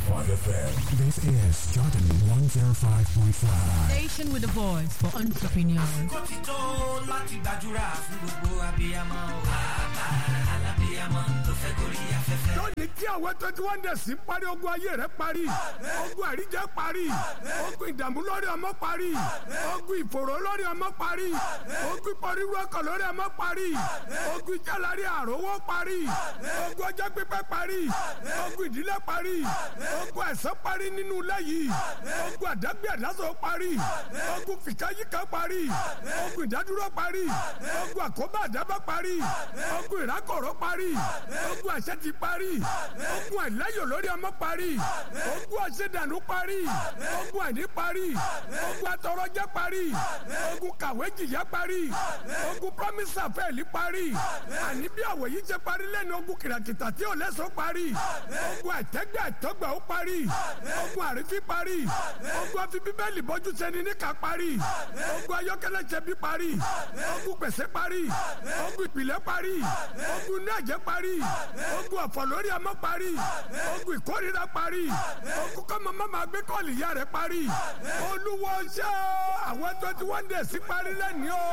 FM. This is Jordan 105.5. Station with a voice for entrepreneurs. kó ti tó láti gbàdúrà fún gbogbo abiyamọ o. bàbá alábiyamọ tó fẹ́ gorí afẹ́fẹ́. lónìí tí àwọn twenty one days ń parí ogun ayé rẹ parí ogun àríjẹ parí ogun ìdààmú lórí ọmọ parí ogun ìfòró lórí ọmọ parí ogun ìpọnirú ọkọ lórí ọmọ parí ogun ìjàlárí àrówó parí ogun ọjọ́ pípẹ́ parí ogun ìdílé parí ogun ẹ̀sán parí nínú ilé yìí ogun àdágbé àdásọ parí ogun fìkáyíká parí ogun ìdádúró parí ogun àkóbá àdábá parí ogun ìrákọ̀rọ̀ parí ogun àṣẹ ti parí ogun àìláyò lórí ọmọ parí ogun àṣedànù parí ogun àìní parí ogun atọrọjẹ parí ogun kàwé jìyà parí ogun promise àfẹ́ẹ̀lì parí àní bí àwọ̀ yìí ṣe parí lẹ́nu ogun kìràkìtà tí ò lẹ́sọ̀ parí ogun àìtẹ́gbẹ́ àìtọ́gbà ó parí ogun àrífín parí ogun àfi bíbélì bọ́jú sẹ́ni níkà parí ogun ayọ́kẹ́lẹ́ ṣẹbi parí ogun gbèsè parí ogun ìpìlẹ̀ parí ogun inú ẹ̀jẹ̀ parí ogun ọ̀fọ̀ lórí ọmọ parí ogun ìkórira parí ogun kọ́mọ mọ́mọ́ gbé kọ́ọ̀lì ìyá rẹ̀ parí olúwo ṣẹ́ àwọn twenty one days parí lẹ́ni o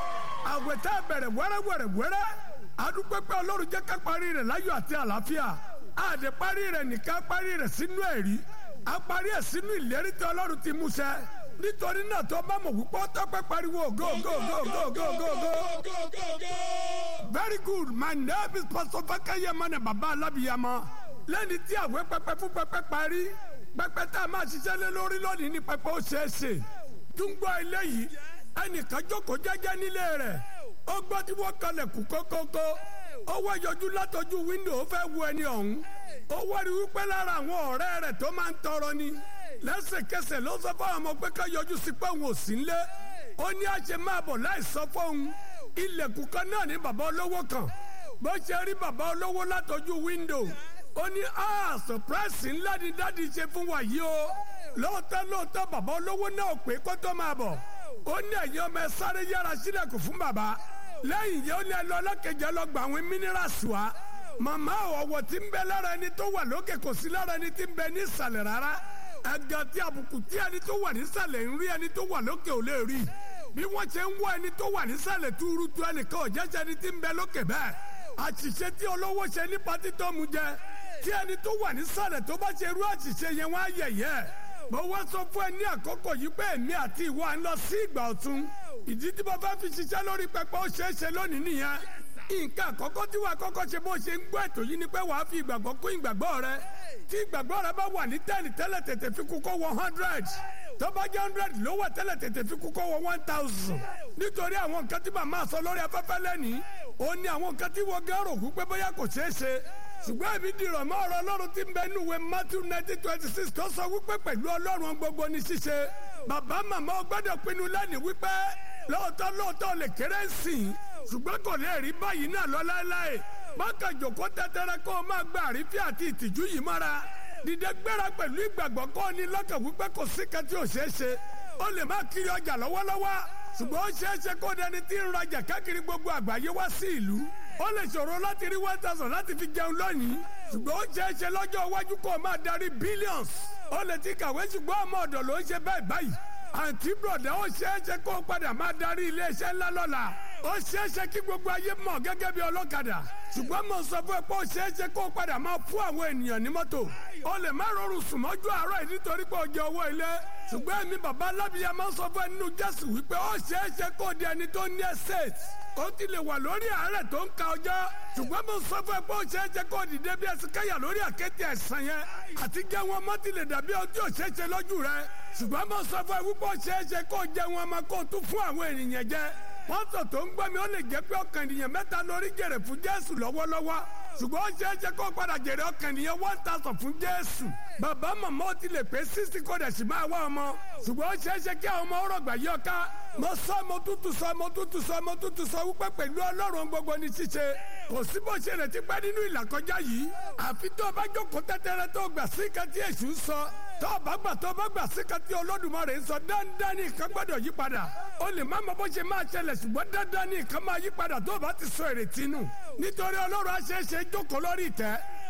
àwẹ̀ tá a bẹ̀rẹ̀ wẹ́rẹ́wẹ́rẹ́wẹ́rẹ́ adúpẹ́pẹ́ ọlọ́run jẹ́ ká parí rẹ̀ láyọ̀ àti àlàáfíà àdè parí rẹ̀ nìkan parí rẹ̀ sínú ẹ̀rí a parí ẹ̀ sínú ìlérí tí ọlọ́run ti mú ṣẹ nítorí náà tó bá mọ̀ wípé ó tọ́pẹ́ pariwo go go go go go go go very good my name is pastor fakayema ní baba alábìyamọ lẹ́ni tí àwẹ̀ pẹpẹ fún pẹpẹ parí pẹpẹ tá a máa ṣiṣẹ́ lé lórí lónìí ní pẹpẹ ó ṣeé ṣe túngbọ́ eléyìí ẹnìkan jókòó jẹ́jẹ́ nílé rẹ̀ ó gbọ́ tí wọ́n kalẹ̀ kú kókókó ó wá yọjú látọjú wíńdò ó fẹ́ wo ẹni ọ̀hún ó wá rí wípé lára àwọn ọ̀rẹ́ rẹ̀ tó máa ń tọrọ ni lẹ́sẹ̀kẹsẹ̀ ló sọ fún àwọn ọmọ pé ká yọjú sí pé òun ò sí nílé ó ní àṣẹ máa bọ̀ láì sọ fóun ilẹ̀kùn kan náà ní bàbá olówó kan bó ṣe rí bàbá olówó látọjú wíńdò ó ní a sọpráìsì ńlá ni dáàdi ṣe fún wa yìí o lóòótọ́ lóòótọ́ bàbá olówó náà pé kó tó máa bọ̀ ó ní ẹ̀yin ọmọ ẹ sáré yára sílẹ̀kùn fún bàbá lẹ́yìn yẹn ó ní ẹ lọ ọlọ́kẹjẹ lọ gba àwọn mínírààsì wa màmá ọ̀wọ̀ tí ń bẹ lára ẹni tó wà lókè kò sí lára ẹni tí ń bẹ ní ìsàlẹ̀ rárá ẹ̀gàn tí àbùkù tí ẹni tó wà nísàlẹ̀ ń rí ẹni tó wà lókè ò lè rí bí wọ́n ṣe ń wọ ẹni tó wà nísàlẹ̀ túrútú ẹnìkan ò jẹ́jẹ́ ẹni tí ń bẹ lókè bẹ́ẹ̀ àṣìṣe tí olówó ṣe ní pátí tó mu jẹ tí ẹni tó wà nísàlẹ̀ tó bá ṣe irú àṣìṣe yẹn wọ́n á yẹ̀yẹ́ mo wá sọ fún ẹ ní àkókò yìí pé èmi àti ìwọ à ń lọ sí ìgbà ọ̀tun ìdí tí mo fẹ́ fi ṣiṣẹ́ lórí pẹpẹ ó ṣeé ṣe lónìí nìyẹn nǹkan àkọ́kọ́ tí wàá kọ́kọ́ ṣe bó ṣe ń gbọ́ ètò yìí ni pé wàá fi ìgbàgbọ́ kún ìgbàgbọ́ rẹ tí ìgbàgbọ́ rẹ bá wà ní tẹ́ẹ̀nì tẹ́lẹ̀ tètè fi kú kó wọ hundred tó bá jẹ́ hundred ló wà tẹ́lẹ̀ tètè fi kú kó wọ one thousand nítorí àwọn nǹkan tí màmá sọ lórí afẹ́fẹ́ lẹ́nìí ó ní àwọn nǹkan tí wọ́n gẹ́rò kú pé bóyá kò ṣeé ṣe ṣùgbọ́n èmi dìrọ̀ mọ́ ọ̀rọ̀ ọlọ́run tí ń bẹ nínú ìwé matthew nineteen twenty six tó sọ wípé pẹ̀lú ọlọ́run gbogbo ní ṣíṣe bàbá màmá ó gbọ́dọ̀ pinnu lẹ́nìí wípé lóòótọ́ lóòótọ́ lè kéré sìn ṣùgbọ́n kò lè rí báyìí náà lọ láéláé bákan jòkó tẹ́tẹ́rẹ́ kó o máa gba àrífín àti ìtìjú yìí mọ́ra dìde gbéra pẹ̀lú ìgbàgbọ́ kó o ní lọ́kàn wípé kò sí kan tí ò ṣeé ṣe ó lè má kiri ọjà lọ́wọ́lọ́wọ́ ṣùgbọ́n ó ṣeé ṣe kó dẹni tí ń rajà káàkiri gbogbo àgbáyé wá sí ìlú ó lè ṣòro láti rí one thousand láti fi jẹun lónìí ṣùgbọ́n ó ṣeé ṣe lọ́jọ́ iwájú kó o máa darí billions ó lè ti kàwé ṣùgbọ́n ọmọ ọ̀dọ̀ ló ń ṣe bẹ́ẹ̀ báyìí àǹtí bùrọ̀dá ó ṣeé ṣe kó o padà máa darí iléeṣẹ́ ńlá lọ́la ó ṣeé ṣe kí gbogbo ayé mọ̀ gẹ́gẹ́ bí ọlọ́kadà ṣùgbọ́n mo sọ fún ẹ pé ó ṣeé ṣe kó o padà máa fún àwọn ènìyàn ní mọ́tò ó lè má rọrùn sùn mọ́jú àárọ̀ yìí nítorí pé ó jẹ owó ilé ṣùgbọ́n èmi bàbá alábìyá máa ń sọ fún ẹ nínú jésù wípé ó ṣeé ṣe kó o di ẹni tó ní estate ó ti lè wà lórí àárẹ̀ tó ń ka ọjọ́ ṣùgbọ́n mo sọ fún ẹ pé ó ṣeé ṣe kó o dìde bí ẹsẹ̀ káyà lórí àkéte ẹ̀sán yẹn àti jẹ́ wọn mọ́ ti lè dàbí ojú òṣèṣe lójú rẹ ṣùgbọ́n mo sọ fún ẹ wípé ó ṣeé ṣe kó o jẹ wọn ọmọ kó o tún fún àwọn ènìyàn jẹ pọ́ńtò tó ń gbọ́ mi ó lè jẹ́ pé ọkàn ènìyàn mẹ́ta lórí jèrè fún jésù lọ́wọ́lọ́wọ́ ṣùgbọ́n ó ṣeé ṣe kó o padà jèrè ọkàn ènìyàn one thousand fún jésù bàbá màmá ó ti lè pé sixty kó dẹ̀ sì máa wá ọmọ ṣùgbọ́n ó ṣeé ṣe kí àwọn ọmọ ọ̀rọ̀ gbà yí ọká mo sọ mo tútù sọ mo tútù sọ mo tútù sọ wípé pẹ̀lú ọlọ́run gbogbo ní ṣíṣe kò sí bó ṣe retí pẹ́ nínú ìlàkọjá yìí àfi tó o bá jókòó tẹ́tẹ́rẹ́ tó gbà sí kan tí èṣù ń sọ tó o bá gbà tó o bá gbà sí kan tí olódùmarè ń sọ dandan ní nǹkan gbọ́dọ̀ yí padà o lè má mọ bó ṣe máa ṣẹlẹ̀ ṣùgbọ́n dandan ní nǹkan máa yí padà tó o bá ti sọ ìrètí nù nítorí ọlọ́run aṣeéṣe jókòó lórí ìtẹ́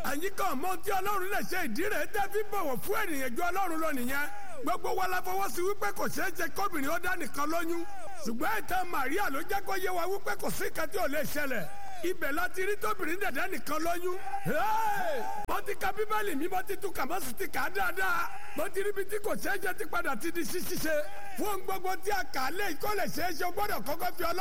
àyíká ọmọ tí ọlọ́run lè ṣe ìdí rẹ̀ tẹ́ fi bọ̀wọ̀ fún ènìyàn ju ọlọ́run lọ nìyẹn gbogbo wa la fọwọ́ sí wípé kò ṣeé ṣe kóbìnrin ó dá nìkan lóyún ṣùgbọ́n ìtàn Màríà ló jẹ́ kó yé wa wípé kò sí nǹkan tí ò lè ṣẹlẹ̀ ibẹ̀ la ti rí tóbìnrin dẹ̀dẹ̀ nìkan lóyún. mo ti ka bíbélì mi mo ti tún kà mo sì ti kà á dáadáa mo ti rí bí tí kò ṣeé ṣe ti padà ti di ṣíṣíṣe fún gbogbo tí a kà á lé ìkọ́lẹ̀ ṣeé ṣe o gbọ́dọ̀ kọ́kọ́ fi ọlọ́